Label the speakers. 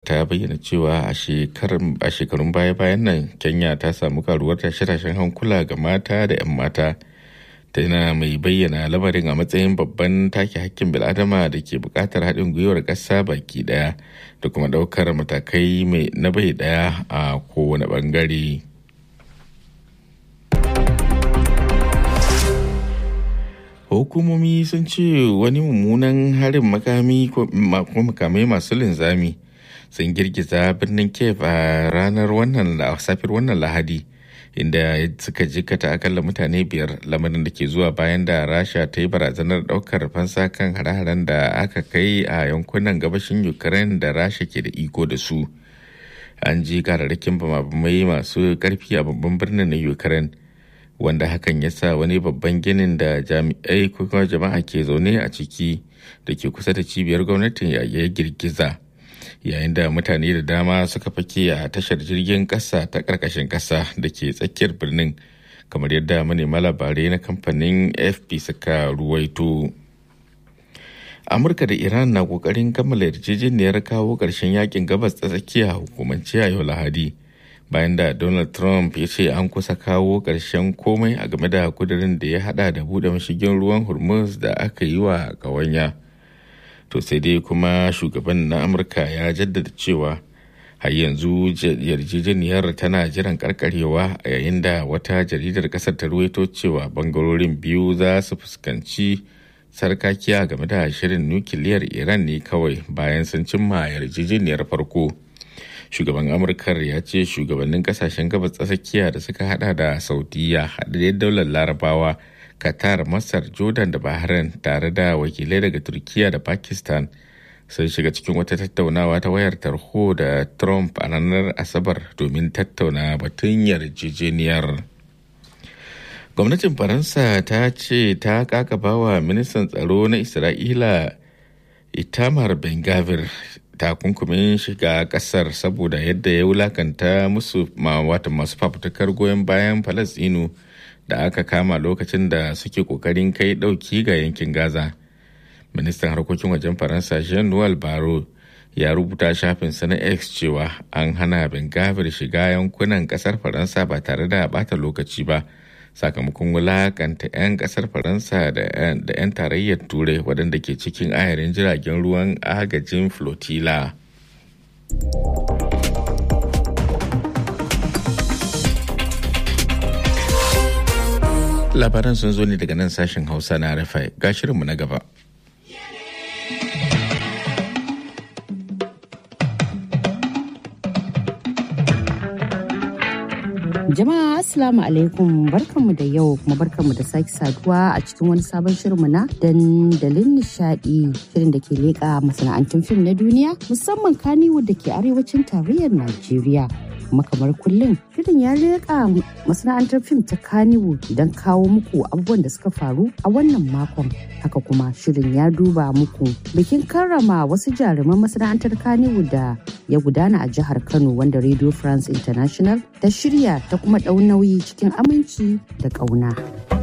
Speaker 1: ta bayyana cewa a shekarun baya-bayan nan kenya ta samu karuwar tashe-tashen hankula ga mata da 'yan mata ta yana mai bayyana lamarin a matsayin babban take hakkin bil'adama da ke buƙatar haɗin gwiwar ƙasa baki ɗaya da kuma ɗaukar matakai mai na bai ɗaya a kowane ɓangare. hukumomi sun ce wani mummunan harin makami ko makamai masu linzami sun girgiza birnin kiev a ranar wannan safiyar wannan lahadi inda suka jikata akalla mutane biyar lamarin da ke zuwa bayan da rasha ta yi barazanar daukar fansa kan hare-haren da aka kai a yankunan gabashin ukraine da rasha ke da iko da su an ji kararrakin bamabamai masu karfi a babban birnin na ukraine wanda hakan ya sa wani babban ginin da jami'ai kuma jama'a ke zaune a ciki da ke kusa da cibiyar gwamnatin ya girgiza yayin da mutane da dama suka fake a tashar jirgin kasa ta karkashin kasa da ke tsakiyar birnin kamar yadda manema labarai na kamfanin fp suka ruwaito amurka da iran na kokarin kammala yarjejeniyar kawo ƙarshen yakin gabas ta tsakiya hukumance a yau lahadi bayan da donald trump ya ce an kusa kawo ƙarshen komai a game da kudirin da ya hada da buɗe mashigin ruwan hormuz da aka yi wa ƙawanya to sai dai kuma shugaban na amurka ya jaddada cewa har yanzu yarjejeniyar tana jiran karkarewa a yayin da wata jaridar kasar ta ruwaito cewa bangarorin biyu za su fuskanci sarkakiya game da shirin nukiliyar iran ne kawai bayan sun cimma yarjejeniyar farko shugaban amurkar ya ce shugabannin kasashen gabas tsakiya da suka hada da saudiya haɗaɗɗen daular larabawa qatar masar jordan da bahrain tare da wakilai daga turkiya da pakistan sun shiga cikin wata tattaunawa ta wayar tarho da trump a ranar asabar domin tattauna batun yarjejeniyar gwamnatin faransa ta ce ta kakabawa ministan tsaro na isra'ila itamar ben gavir takunkumin shiga kasar saboda yadda ya wulakanta musu wata masu fafutukar goyon bayan falasinu da aka kama lokacin da suke kokarin kai dauki ga yankin gaza ministan harkokin wajen faransa jean noel baro ya rubuta shafinsa na x cewa an hana bengavir shiga yankunan kasar faransa ba tare da bata lokaci ba sakamakon wulakanta 'yan kasar faransa da 'yan tarayyar turai waɗanda ke cikin ayarin jiragen ruwan agajin flotilla labaran sun zo ne daga nan sashen hausa na rafai ga shirinmu na gaba
Speaker 2: Jama'a Assalamu alaikum barkanmu da yau kuma barkanmu da sake saduwa a cikin wani sabon shirinmu na dandalin nishadi shirin da ke leƙa masana'antun fim na duniya musamman Kannywood da ke arewacin tarayyar Najeriya. kuma kamar kullum shirin ya leƙa masana'antar fim ta Kannywood don kawo muku abubuwan da suka faru a wannan makon haka kuma shirin ya duba muku bikin karrama wasu jaruman masana'antar Kannywood da ya gudana a jihar Kano wanda Radio France International ta shirya ta kuma ɗau nauyi cikin aminci da ƙauna.